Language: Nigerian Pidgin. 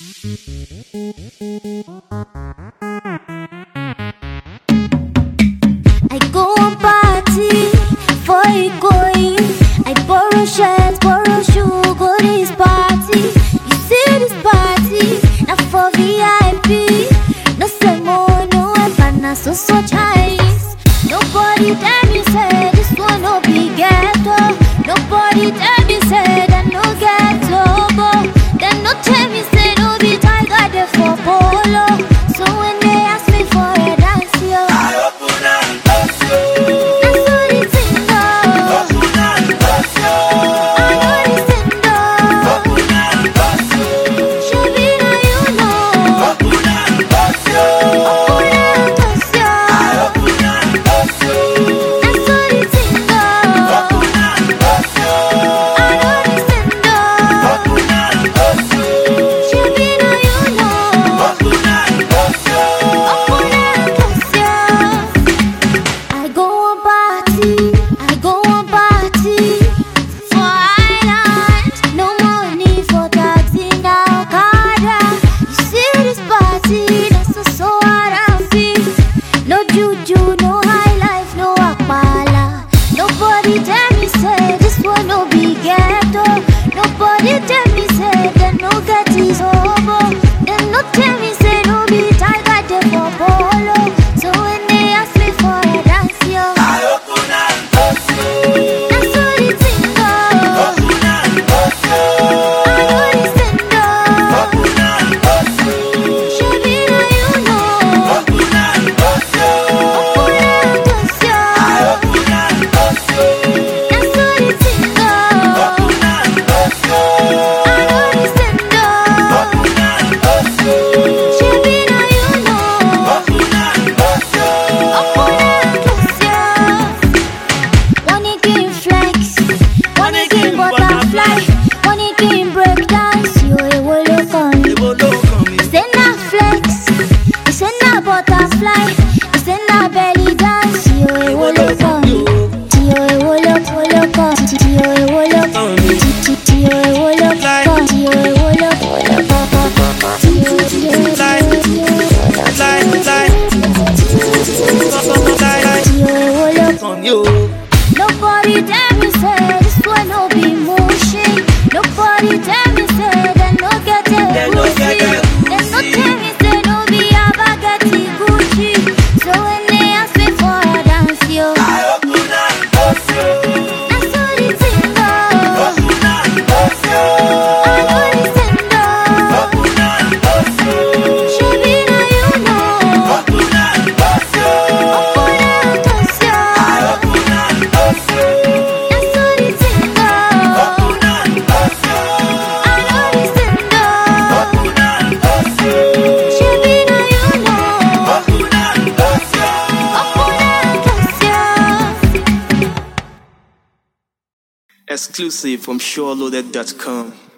I go on party for Ikoyi. I borrow shirts, borrow shoe, go this party. You see this party, now for VIP. No semo, no empana, so so Chinese. Nobody tell me say this one no be ghetto. Nobody tell me say that no ghetto. But Then no tell me say no be tiger dey for polo. So when they ask me for a dance, yo. That's what it's in love. I know it's in love. Shebi na you know. Opuna Tosia. That's what it's in love. I know it's in love. Shebi na you know. Opuna Tosia. I go on party, I go on party for island. No money for taxi now, Okada. You see this party, that's so so happy. No juju, no high life, no akbala. Nobody tell me say this one no be ghetto. Nobody tell me say they no get his hobo. They no tell me say no be tiger dey for polo. So when they ask me for a dance, yo, that's what it's in love. I know it's in love. Shebi na you know. Opuna Tosia. That's what it's in love. I know it's in love. Shebi na you know. Opuna Tosia. Wanna game flex, wanna game butterfly, wanna game break dance, yo, it will look on. Say na flex, say na butterfly, say na belly dance, yo, it will look on. Yo, it will look, will look on. Yo, it will look, yo, it will look on. Yo, it will look, will look on. Yo, yo, yo, yo, yo. Nobody tell me say this one no be motion. Nobody tell me say they no get a They no Gucci. get a They no tell me say no be a bagatti Gucci. So when they ask me for a dance, yo, that's what it's in love. I know it's in love. Shebi na you know. Opuna Tosia. That's what it's in love. I know it's in love. Shebi na you know. Opuna Tosia. Exclusive from SureLoaded.com.